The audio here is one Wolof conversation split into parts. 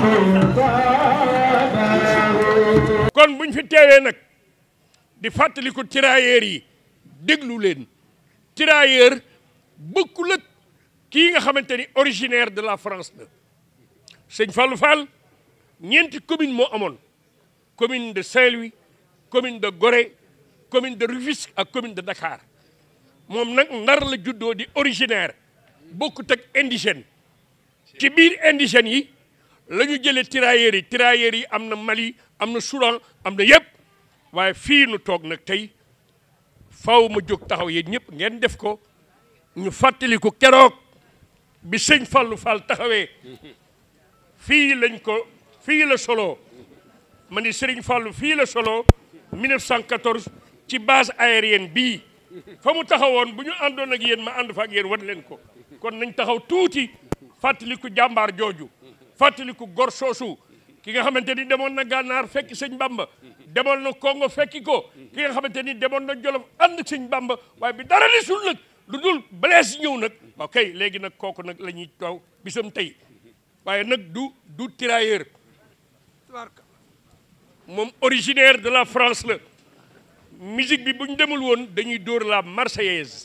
kon buñ fi teewee nag di fàttaliku tirailleurs yi déglu leen tirailleur bokkul ak kii nga xamante ni originaire de la France la sëñ Fallou Fall ñeenti commune moo amoon commune de Saint-Louis commune de Gorée commune de Rufisque ak commune de Dakar moom nag ndar la juddoo di originaire bokkut ak indigène ci biir indigènes yi la ñu jëlee tirailleurs yi tirailleurs yi am na Mali am na Soudan am na yëpp waaye fii nu toog nag tey faw ma jóg taxaw yéen ñëpp ngeen def ko ñu fàttaliku keroog bi sëñ Fallou Fall taxawee fii lañ ko fii la solo ma ni Serigne Fallou fii la solo 1914 ci base aérienne bii fa mu taxawoon bu ñu àndoon ak yéen ma ànd fa ak yéen wan leen ko kon nañ taxaw tuuti fàttaliku jàmbaar jooju fàttaliku gor soosu ki nga xamante ni demoon na gànnaar fekki sëñ Bamba demoon na Congo fekki ko ki nga xamante ni demoon na Jolof ànd ak sëñ Bamba waaye bi dara desul nag lu dul Blaise ñëw nag ok léegi nag kooku nag la ñuy taw bisam tey waaye nag du du tirailleur moom originaire de la France la musique bi bu ñu demul woon dañuy dóor la marseillaise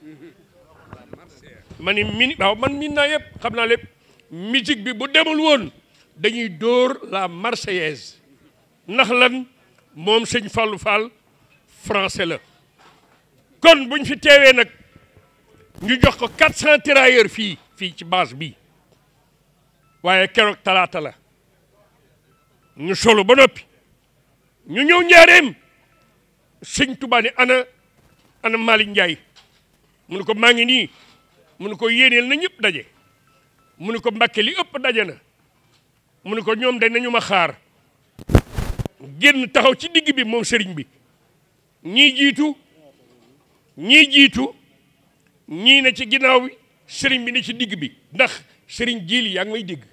ma ni min waaw man min naa yëpp xam naa lépp musique bi bu demul woon dañuy dóor la marseillaise ndax lan moom sëñ Fallou Fall français la kon buñ fi teewee nag ñu jox ko 400 tirailleurs fii fii ci base bi waaye keroog talaata la ñu solo ba noppi ñu ñëw njaareem sëñ Tuubaa ni ana ana Malick Ndiaye mu ne ko maa ngi nii mu ne ko yéeneel na ñëpp daje mu ne ko Mbàkke li ëpp daje na mu ne ko ñoom dañ nañu ma xaar génn taxaw ci digg bi moom sëriñ bi ñii jiitu ñii jiitu ñii ne ci ginnaaw bi sëriñ bi ne ci digg bi ndax sëriñ jiili yaa ngi may dégg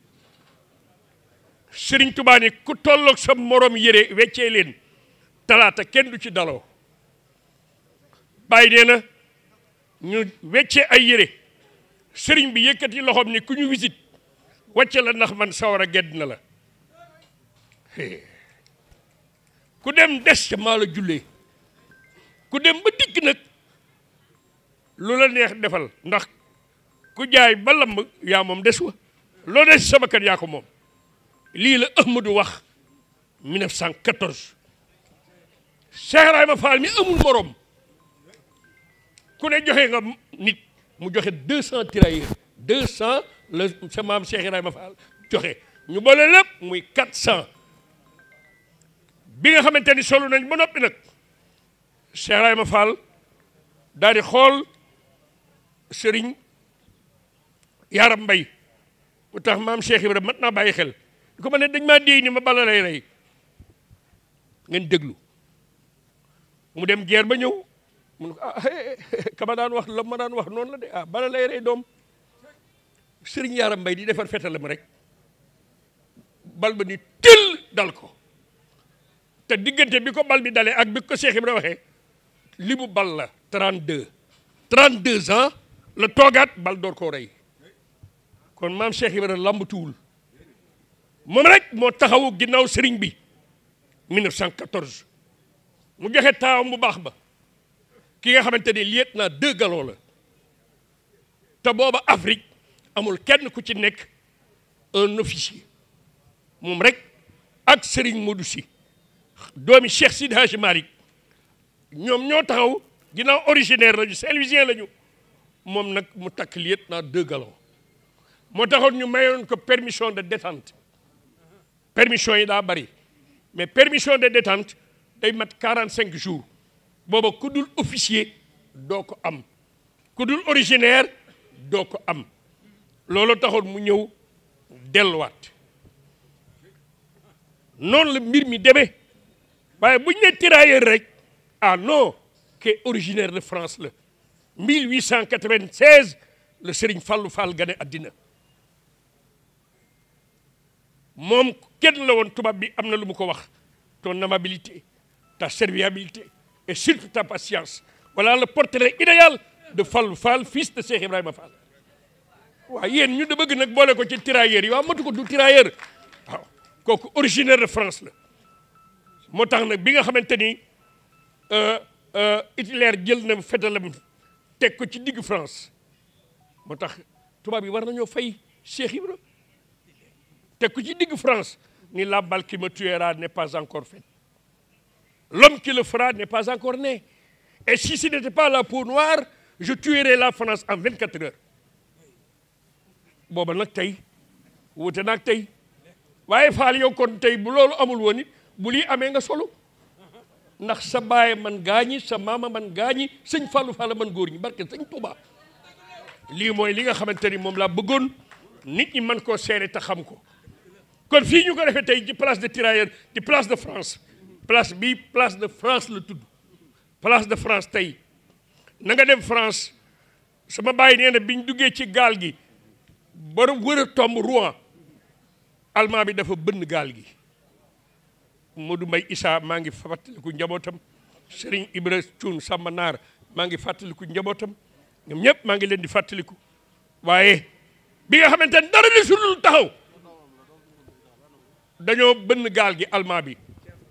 sëriñ Tuubaa ni ku tolloog sa morom yére weccee leen talaata kenn du ci daloo bàyyi nee na ñu weccee ay yére sëriñ bi yëkkati loxoom ni ku ñu wisit wàcce la ndax man sawar a gedd na la ku dem des ca maa la jullee ku dem ba dikk nag lu la neex defal ndax ku jaay ba lamb yaa moom des wa loo des sama kër yaa ko moom lii la Ahmadou wax 1914 Cheikh Ibrahima Fall mi amul morom ku ne joxe nga nit mu joxe 200 tirailleurs 200 la sa maam Cheikh Ibrahima Fall joxe ñu boole lépp muy 400 bi nga xamante ni solu nañ ba noppi nag Cheikh Ibrahima Fall daal di xool sëriñ Yaram Mbay bu tax maam Cheikh Ibrahima mat naa bàyyi xel di ko ma ne dañ maa déy ni ma bala lay rey ngeen déglu mu dem geer ba ñëw mu ne ko ah kama daan wax la ma daan wax noonu la de ah bala lay rey doom sëriñ Yaram Mbay di defar fetalam rek bal ba ni tël dal ko te diggante bi ko bal bi dalee ak bi ko Cheikh Ibrahima waxee li mu bal la 32 32 ans la toogaat bal door koo rey kon maam Cheikh Ibrahima lambatuwul moom rek moo taxawu ginnaaw sëriñ bi 1914 mu joxe taawam bu baax ba ki nga xamante ni lieutenant deux galons la te booba Afrique amul kenn ku ci nekk un officier moom rek ak sëriñ Modou Sy doomi Cheikh Sidi Hadji Malick ñoom ñoo taxaw ginnaaw originaire lañu Saint-Louisien lañu moom nag mu takk lieutenant deux galons moo taxoon ñu mayoon ko permission de détente permission yi daa bari mais permission de détente day mat 45 jours booba ku dul officier doo ko am ku dul originaire doo ko am loolu taxoon mu ñëw delluwaat noonu la mbir mi demee waaye bu ñu ne tirailleur rek ah non que originaire de France la 1896 la Serigne Fallou Fall gane àddina moom kenn la woon tubaab bi am na lu mu ko wax ton amabilité ta serviabilité et surtout ta patience voilà le portrait idéal de Fallou Fall fils de Cheikh Ibrahima Fall waaw yéen ñu da bëgg nag boole ko ci tirailleurs yi waaw matu ko du tirailleur waaw kooku originaire de France la moo tax nag bi nga xamante ni Hitler jël na fetalam teg ko ci digg France moo tax tubaab yi war nañoo fay Cheikh Ibra teg ko ci digg France ni la balle qui me tuera n'est pas encore faite l'homme qui le fera n'est pas encore né et si ce n'était pas la peau noire je tuerais la France en 24 heures booba nag tey wute nag tey waaye faal yow kon tey bu loolu amul woon it bu lii amee nga solo ndax sa baay man gaañi sa maama man gaañi sëñ Fallou Fall man góor ñi barke sëñ Touba lii mooy li nga xamante ni moom laa bëggoon nit ñi mën koo seere te xam ko kon fii ñu ko defee tey ci place de tirailleur ci place de France place bii place de France la tudd place de France tey na nga dem France sama baay nee na bi ñu duggee ci gaal gi ba wër a tomb Rouen allemand bi dafa bënn gaal gi Modou Mbaye Issa maa ngi fàttaliku njabootam Serigne Ibra Thioune Samba Naar maa ngi fàttaliku njabootam ñoom ñëpp maa ngi leen di fàttaliku waaye bi nga xamante ne dara di sulul taxaw dañoo bënn gaal gi allemand bi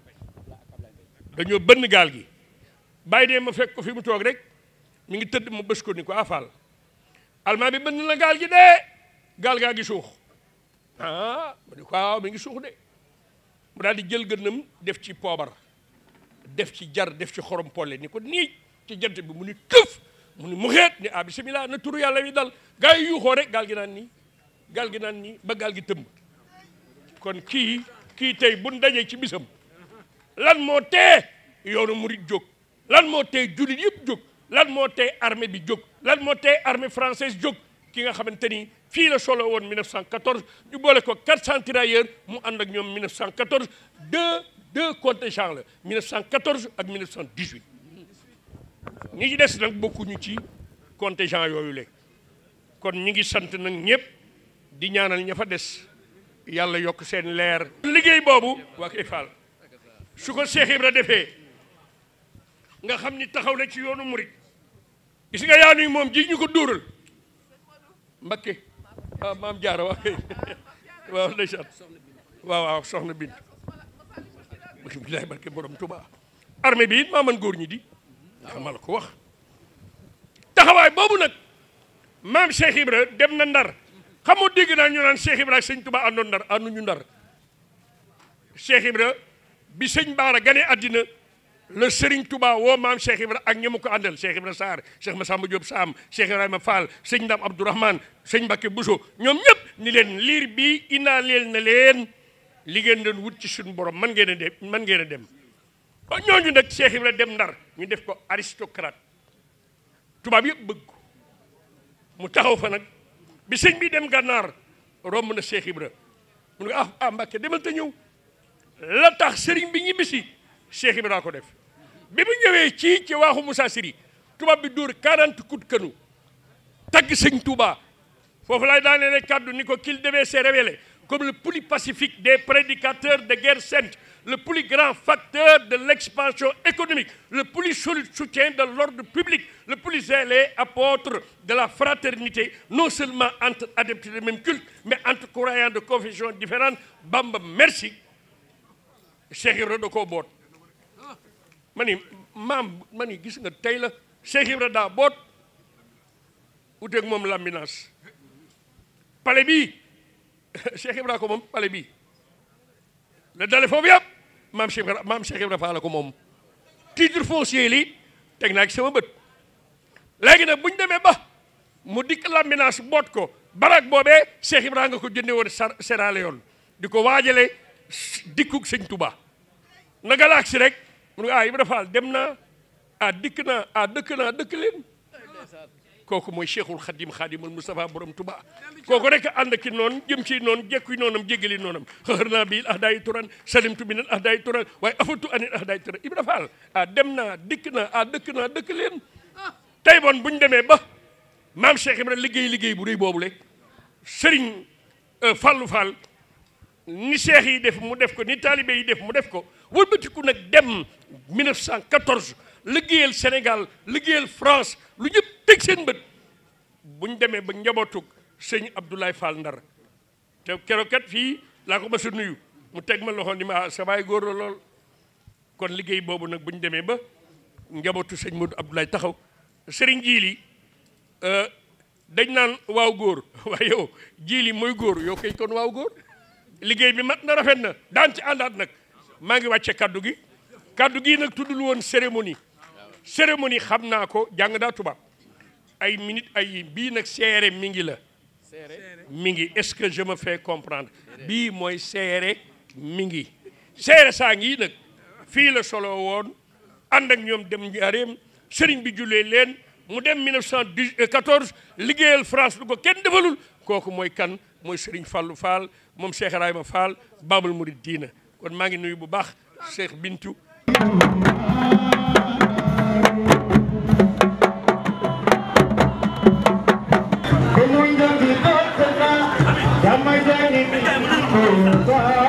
dañoo bënn gaal gi bàyyi dee ma fekk ko fi mu toog rek mi ngi tëdd ma bës ko ni ko afal allemand bi bënn la gaal gi dee gaal gaa gi suux ah ma ni ko waaw mi ngi suux de mu daal di jël gënnam def ci poobar def ci jar def ci xorom polle ni ko nii ci jant bi mu ni këf mu ni mu xeet ni ah bisimilah na turu yàlla wi dal gaa yi yuuxoo rek gaal gi naan nii gaal gi naan nii ba gaal gi tëmb kon kii kii tey buñ dajee ci bisam lan moo tee yoonu murit jóg lan moo tee jullit yëpp jóg lan moo tee armée bi jóg lan moo tee armée française jóg ki nga xamante ni fii la solo woon 1914 ñu boole ko 400 tirailleurs mu ànd ak ñoom 1914 deux deux contingents la 1914 ak 1918 ñi ci des nag bokkuñu ci contingent yooyu le kon ñi ngi sant nag ñëpp di ñaanal ña fa des yàlla yokk seen leer liggéey boobu waa koy faal su ko Cheikh Ibra defee nga xam ni taxaw na ci yoonu murit gis nga yaa nuy moom ji ñu ko dóoral Mbakke waaw maam jaara waaw waaw ndeysaan waaw waaw soxna bint bilaay barke borom Tuubaa armée bi it maa man góor ñi di ndax ma la ko wax taxawaay boobu nag maam Cheikh Ibra dem na ndar xamoo dégg naa ñu naan Cheikh Ibra ak sëñ Tuubaa àndoon ndar ànduñu ndar Cheikh Ibra bi sëñ Baara gane àddina le Serigne Touba woo maam Cheikh Ibra ak ñi mu ko àndal Cheikh Ibra Sarr Cheikh Massamba Diop Sam Cheikh Ibrahima Fall sëñ Ndam Abdourahmane sëñ Mbacké Bousso ñoom ñëpp ni leen liir bii indaaleel na leen li ngeen doon wut ci suñu borom man ngeen a dem man ngeen a dem ba ñooñu nag Cheikh Ibra dem ndar ñu def ko aristocrate tubaab yëpp bëgg ko mu taxaw fa nag bi sëñ bi dem gànnaar romb na Cheikh Ibra mu ne ah ah Mbacké demal te ñëw la tax sëriñ bi ñibbisi Cheikh Ibra ko def bi mu ñëwee ci ci waaxu Moussa Siri tubaab bi dóor 40 coups de canon tagg sëñ Touba foofu laay daanee kàddu ni ko qu'il devait se révéler comme le plus pacifique des prédicateurs de guerre sainte le plus grand facteur de l'expansion économique le plus solide soutien de l'ordre public le plus zélé apôtre de la fraternité non seulement entre adeptes du même culte mais entre croyants de confessions différentes Bamba merci Cheikh Ibra da koo boot ma ni maam ma ni gis nga tey la Cheikh Ibra daa boot uteeg moom lambinaas pale bii Cheikh Ibra ko moom pale bii la dale foofu yëpp maam Cheikh Ibra maam Cheikh Ibra faala ko moom titre foncier li teg naa ci sama bët léegi nag bu ñu demee ba mu dikk lambinaas boot ko barak boobee Cheikh Ibra nga ko jënde woon Sierra Leone di ko waajale dikkug sëñ Touba na galaak si rek mu ne ah Ibra Fall dem naa ah dikk naa ah dëkk naa dëkk leen kooku mooy Cheikhul Khadim Khadimul Moustapha borom Touba kooku rek ànd ki noonu jëm ci noonu jekkuy noonam jégali noonam xëxër naa bii ah daay turan salimtu bi nan ah daay turan waaye afatu anit ah daay turan Ibra Fall ah dem naa dikk naa ah dëkk naa dëkk leen tey bon bu ñu demee ba maam Cheikh Ibra liggéey liggéey bu rëy boobu le Serigne Fallou Fall ni cheikh yi def mu def ko ni taalibe yi def mu def ko wëlbatiku nag dem 1914 liggéeyal Sénégal liggéeyal France lu ñëpp teg seen bët bu ñu demee ba njabootu sëñ Abdoulaye Fall Ndar te keroog kat fii laa ko mas a nuyu mu teg ma loxo ni ma sa baay góor la lool kon liggéey boobu nag bu ñu demee ba njabootu sëñ Modou Abdoulaye taxaw sëriñ jiili dañ naan waaw góor waaye yow jiili mooy góor yow kay kon waaw góor liggéey bi mat na rafet na daan ci àndaat nag maa ngi wàcce kaddu gi kaddu gi nag tuddul woon cérémonie cérémonie xam naa ko jàng daa tubaab ay minute ay bii nag seere mi ngi la mi ngi est-ce que je me fais comprendre bii mooy seere mi ngi seere saa ngi nag fii la solo woon ànd ak ñoom dem njaareem sëriñ bi jullee leen mu dem 1914 liggéeyal France lu ko kenn defalul kooku mooy kan mooy sëriñ Fallou Fall moom Cheikh Ibrahima Fall Babul Murid diina kon maa ngi nuyu bu baax Cheikh Bintu Damay